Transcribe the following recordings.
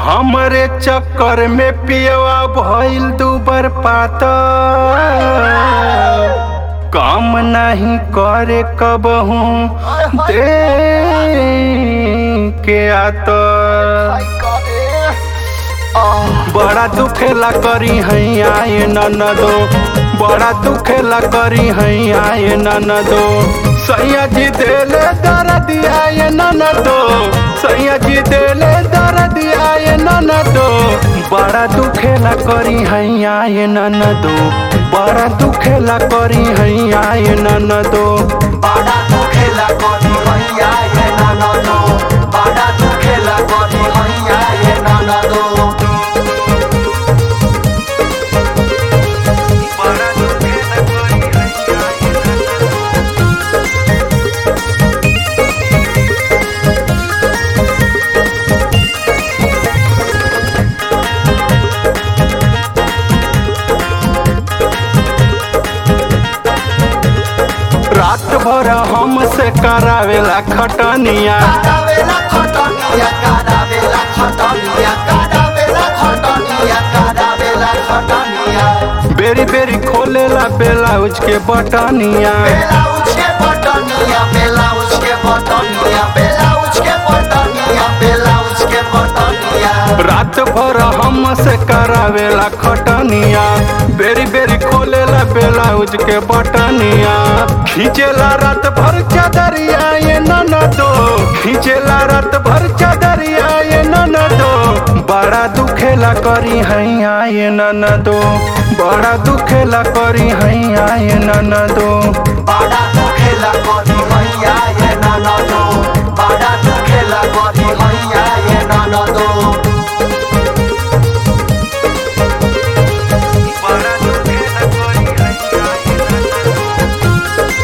हमरे चक्कर में पियवा भइल दुबर पाता काम नहीं करे कबहू दे के आता बड़ा दुखेला करी हई आए ननदो बड़ा दुखेला करी हई आए ननदो सैया जी देले दर्द आए ननदो सैया जी देले दर्द आए ननदो बड़ा दुखेला करी हई आए ननदो बड़ा दुखेला करी हई आए ननदो बाड़ा तू खेला करी हैया ये ननदो बाड़ा तू खेला करी हैया ये ननदो बड़ा दुखेला करी हई आए ननदो रात भर हमसे करावेला खटनिया कादावेला खटनिया कादावेला खटनिया कादावेला खटनिया कादावेला खटनिया बेरी बेरी खोलेला ब्लाउज के बटनिया ब्लाउज के बटनिया ब्लाउज के बटनिया ब्लाउज के बटनिया ब्लाउज के बटनिया रात भर हमसे करावेला खटनिया बेरी बेरी खोलेला ब्लाउज के बटनिया खींचेला रात भर चादरिया ये ननदो खींचेला रात भर चादरिया ये ननदो बड़ा दुखेला करी हैया ये ननदो बड़ा दुखेला करी हैया ये ननदो बाड़ा तू खेला करी हैया ये ननदो बाड़ा तू खेला करी हैया ये ननदो बड़ा दुखेला करी हैया ये ननदो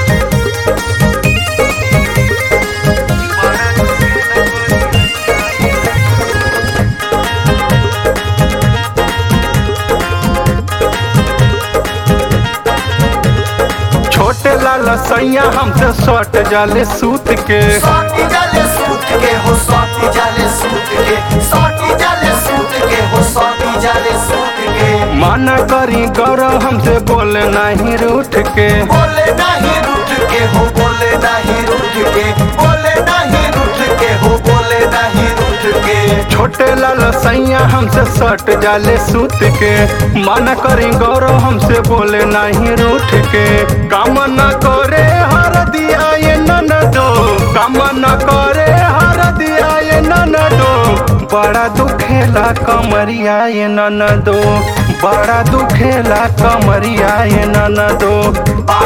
छोटे लाल सैया हमसे सट जाले सूत के साटी जाले सूत के हो साटी जाले सूत के साटी जाले सूत के हो साटी जाले सूत के माना करी गौर हमसे बोले नहीं रूठ के बोले नहीं रूठ के हो बोले नहीं रूठ के बोले नहीं रूठ के हो बोले नहीं रूठ के छोटे लाल सैया हमसे सट जाले सूत के माना करी गौर हमसे बोले नहीं रूठ के काम न करे हर दिया ये ननदो काम न करे हर दिया ये ननदो बड़ा दुखेला कमरिया ये ननदो बड़ा दुखेला कमरिया ये ननदो